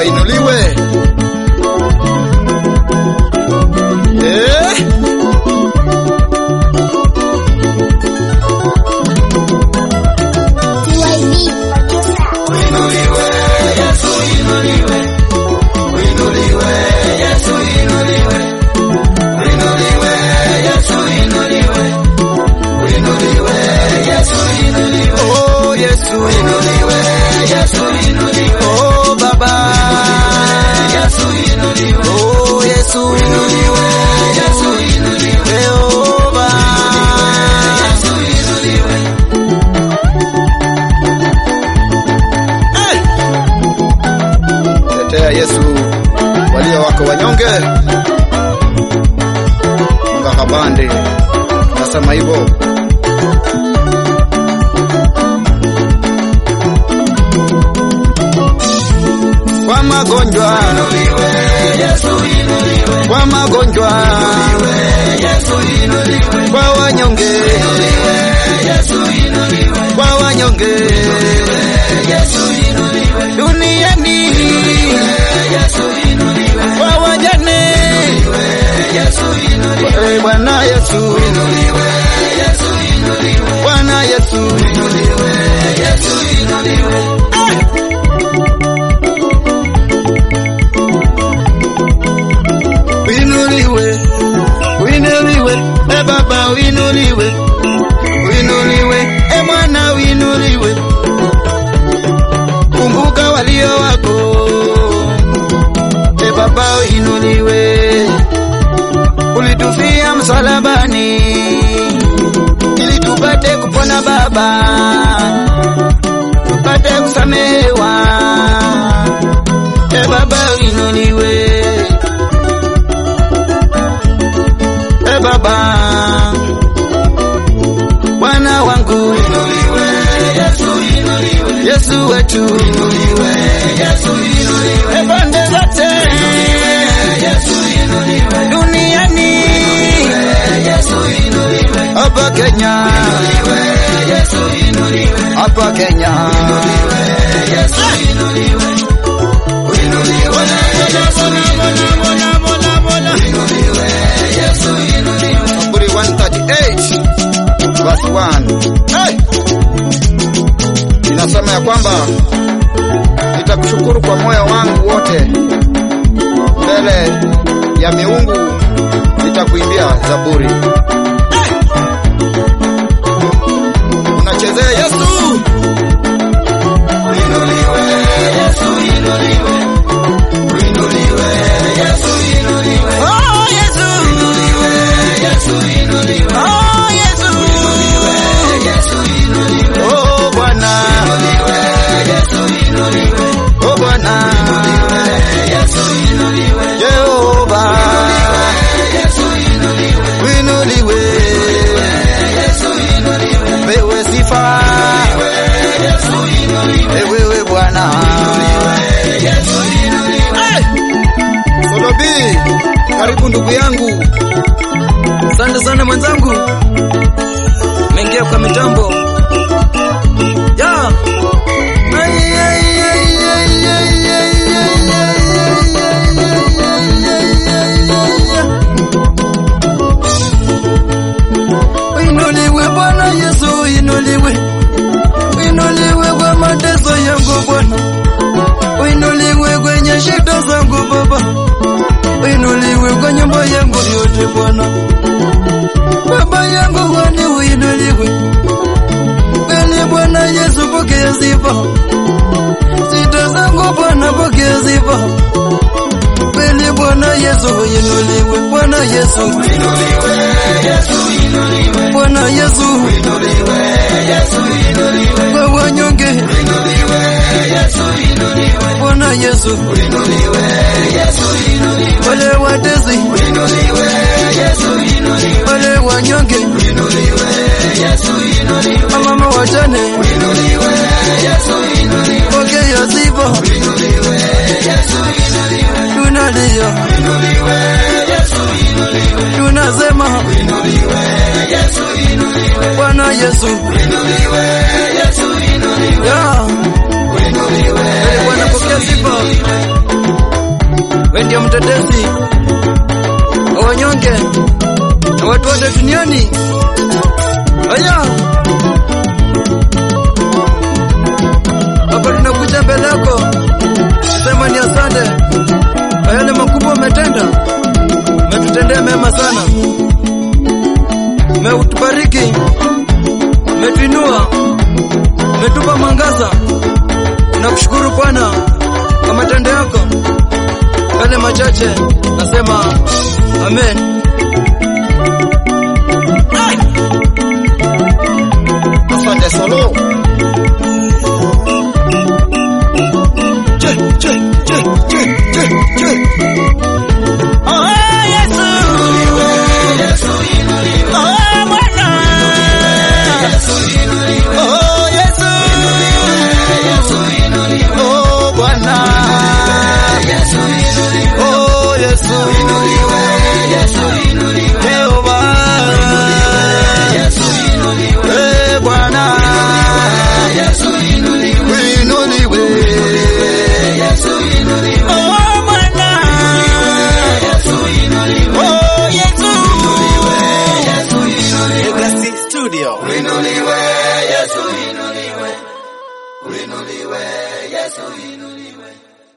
Baba inuliwe. Eh? Oh, Yesu. Oh, Baba. Oh, Yesu. Jehova. Eh. Tetea Yesu walio wako wanyonge. Ngakabande. Nasema hivyo. kwa magonjwa kwa magonjwa kwa wanyonge kwa wanyonge duniani kwa wajane Eh, Bwana Yesu Bwana Yesu Uinuliwe, uinuliwe, e Baba uinuliwe, uinuliwe, e Mwana uinuliwe. Kumbuka walio wako, e Baba uinuliwe. Ulitufia msalabani ili tupate kupona Baba, tupate kusamehewa. E Baba uinuliwe. e Baba, Bwana wangu Yesu wetu e pande zote duniani hapa Kenya hapa Kenya Zaburi 138 verse 1. Hey! Inasema ya kwamba nitakushukuru kwa moyo wangu wote, mbele ya miungu nitakuimbia zaburi. Hey! Unachezea Yesu. Oh, Yesu. Oh, Yesu. Oh, Bwana. Oh, Bwana. Jehova. Uinuliwe. Wewe sifa. Wewe Bwana. Hey! Solobi, karibu ndugu yangu. Asante sana mwenzangu, mengia kwa mitambo ya Ay, ay, ay, ay, ay, ay, ay, Inuliwe Bwana Yesu, inuliwe, inuliwe kwa mateso yangu Bwana, inuliwe kwenye shida zangu Baba, inuliwe kwa nyumba yangu yote Bwana, Baba yangu kwani uinuliwe, kweli Bwana Yesu, pokea sifa, sita zangu Bwana, pokea sifa, kweli Bwana Yesu inuliwe, Bwana Yesu Bwana Yesu, kwa wanyonge, Bwana Yesu, wale watesi, wale wanyonge, mama wajane, pokea sifa, tunalia, tunasema Bwana Yesu, ya Bwana pokea sifa wewe ndiye mtetezi wa wanyonge na watu wote duniani. Haya, hapa tunakuja mbele yako, sema ni asante kwa yale makubwa umetenda, umetutendea mema sana, umetubariki, umetuinua, umetupa mwangaza. Tunakushukuru Bwana kwa matendo yako. Yale machache nasema amen.